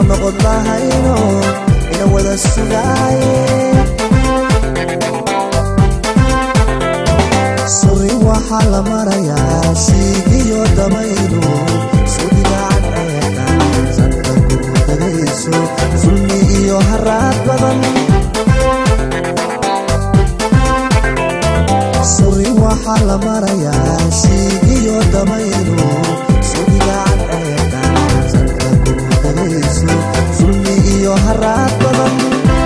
noqon lahayno ina wada sugaaye suri waxaa la marayaa siigiyo dabaylu sudigaan ceeqa sanka gurudagayso sulmi iyo haraad badan suri waxaa la marayaa siigiyo dabaylu sudigaan ceeqa sanka gurudagayso sulmi iyo haraad badan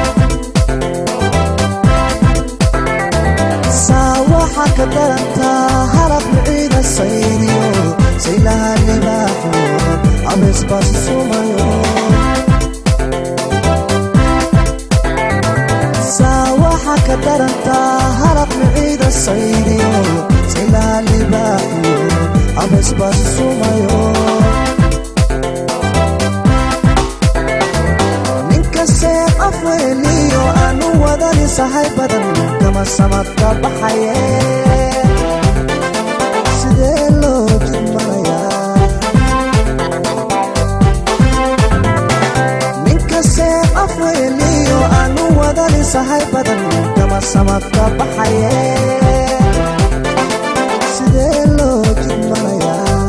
saa waxaa ka darantaa halab miciida sayniyo saylaha libaaxo abeesbaas sumayo saa waxaa ka darantaa halab miciida sayniyo saylaha libaaxo abeesbaas sumayo ninkasee afweeliyo aanu wadani sahay badan kama samadka baxaye sidee loo jidmanayaa ninkasee afweeliyo aanu wadani sahay badan kama samadka baxaye sidee loo jidmanayaa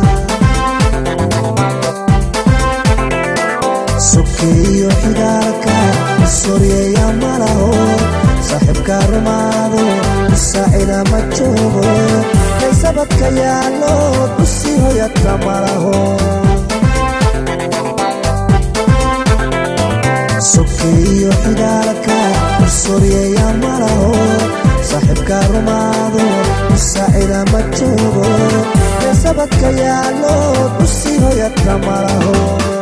sokeeyo xidaalka soryeeya malaho saaxiibka rumaado saacida ma joogo kaysabadka yaallo dusi hoyadka malaho sokeeyo xidaalka soryeeya malaho saaxiibka rumaado saacida ma joogo kaysabadka yaallo dusi hoyadka malaho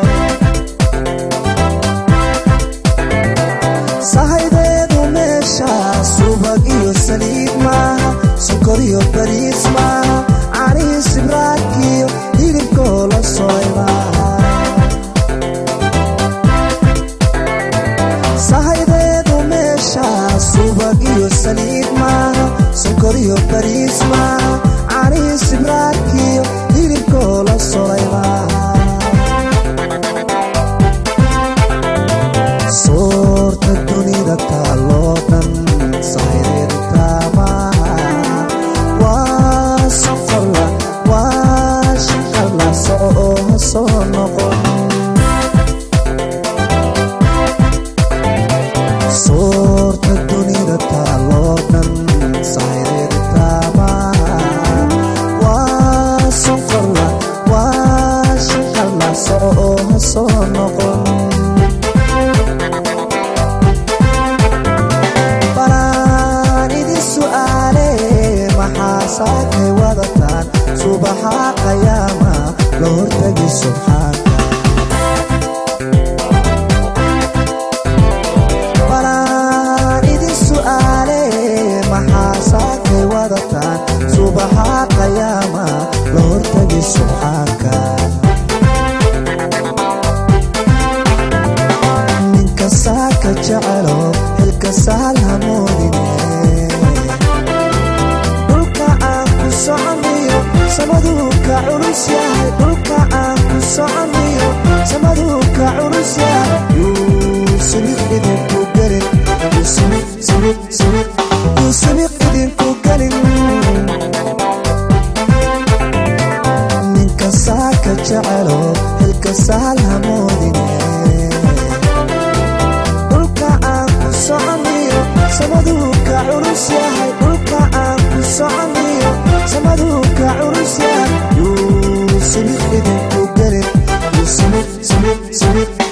sahaydeedu meesha subag iyo saliid maaha sokor iyo bariis maaha canihi sibraadkiyo hilibkoo la soy maaha sahaydeedu meesha subag iyo saliid maaha sokor iyo bariis maaha canihi sibraadkiyo hilibkoo la solay maaha soorta dunida taaloo dhan sahaydeedtaamaha waa soqorla waa shaqarla soco oo ha soo noqon soorta dunida taaloo dhan sahaydeedtaamaha waa soqorla waa shaqarla soco oo ha soo noqon balaan idin su'aale maxaa saakay wadataan subaxa qayaama la hortagi subxaanka balaan idin su'aale maxaa saakay wadataan subaxa qayaama la hortagi subxaanka ninka saaka jecelo xilka sahal hamoodine dhulka aan ku soconniyo samaduu ka culus yahay dhulka aan ku soconniyo samaduu ka culus yahay yuu sibiq idinku gelin yuu sibiq sibiq sibiq yuu sibiq idinku gelin ninka saaka jecelo xilka sahal hamoodine dhulka aan ku soconniyo samaduu ka culus yahay dhulka aan ku soconniyo samaduu ka culus yahay yuu sibiq idinku gelin yuu sibiq sibiq sibiq